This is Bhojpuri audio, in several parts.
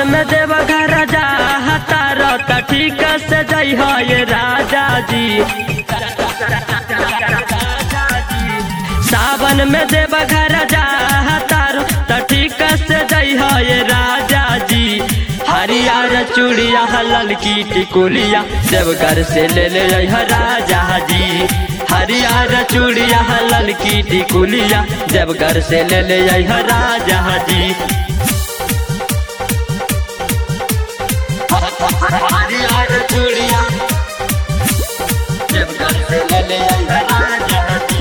में देव घर जा तार त ठीक से जई हो ये राजा जी सावन में देव घर जा तार त ठीक से जई हो ये राजा जी हरियर चूड़िया ललकी टिकुलिया देवघर से ले ले आई ह राजा जी हरियर चूड़िया ललकी टिकुलिया देवघर से ले ले आई ह राजा जी हरियर चूड़िया देवघर से ले ले आई ह राजा जी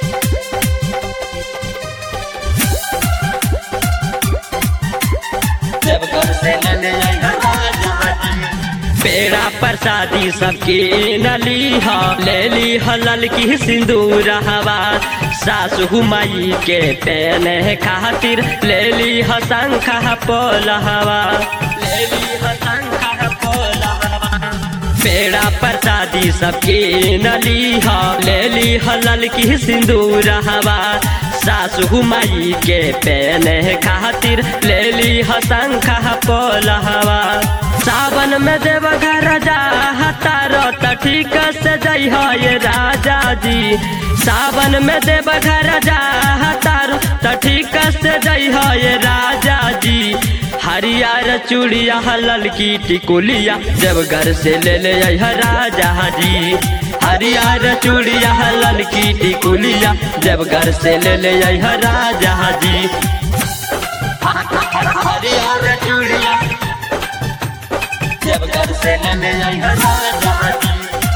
देवघर से ले ले आई ह राजा जी पेड़ा प्रसादी सबके नली हा ले ली हलल की सिंदूर हवा सासु माई के पेने खातिर ले ली ह शंख पोल हवा ले ली ह शंख पोल हवा पेड़ा प्रसादी सबके नली हा ले ली हलल की सिंदूर हवा सासु माई के पेने खातिर ले ली ह शंख पोल हवा सावन में देव घर जा तारो त ठीक से जई हो ये राजा जी सावन में देव घर जा तारो त ठीक से जई हो ये राजा जी हरियर चूड़िया ललकी टिकुलिया देवघर से ले ले आई ह राजा जी हरियर चूड़िया ललकी टिकुलिया देवघर से ले ले आई ह राजा जी हरियर चूड़िया देवघर से ले ले आई ह राजा जी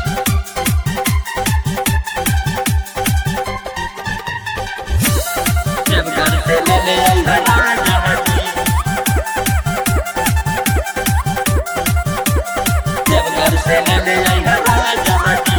देवघर से ले ले आई ह राजा जी देवघर से ले ले आई ह राजा जी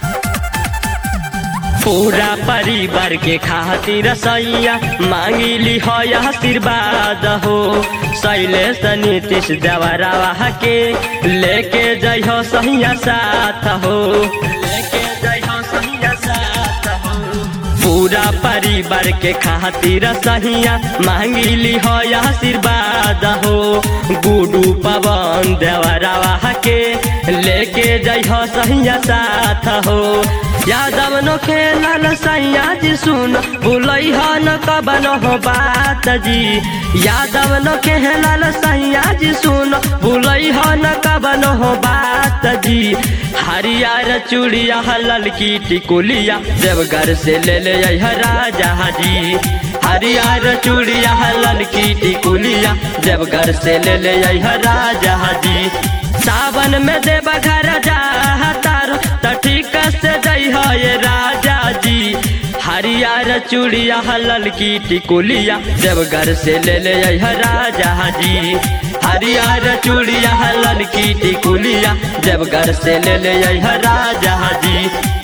पूरा परिवार के खातिर सैया मांगिली हो आशीर्वाद हो शैलेश नीतीश देवरावा के लेके जाइ हो सैया साथ हो लेके जाइ हो सैया साथ हो पूरा परिवार के खातिर सहिया मांगिली हो आशीर्वाद हो गुडू पवन देवरावा के लेके जाइ हो सहिया साथ हो यादव नो खेलल सैया जी सुन भूलई हो न कबन हो बात जी यादव नो खेलल सैया जी सुन भूलई हो न कबन हो बात जी हरियर चूड़िया ललकी टिकुलिया देवघर से ले ले आई ह राजा जी हरियर चूड़िया ललकी टिकुलिया देवघर से ले ले आई ह राजा जी सावन में देव घर जा तारो त ठीक से जई हो ये राजा जी हरियर चूड़िया ललकी टिकुलिया देवघर से ले ले आई ह राजा जी हरियर चूड़िया ललकी टिकुलिया देवघर से ले ले आई ह राजा जी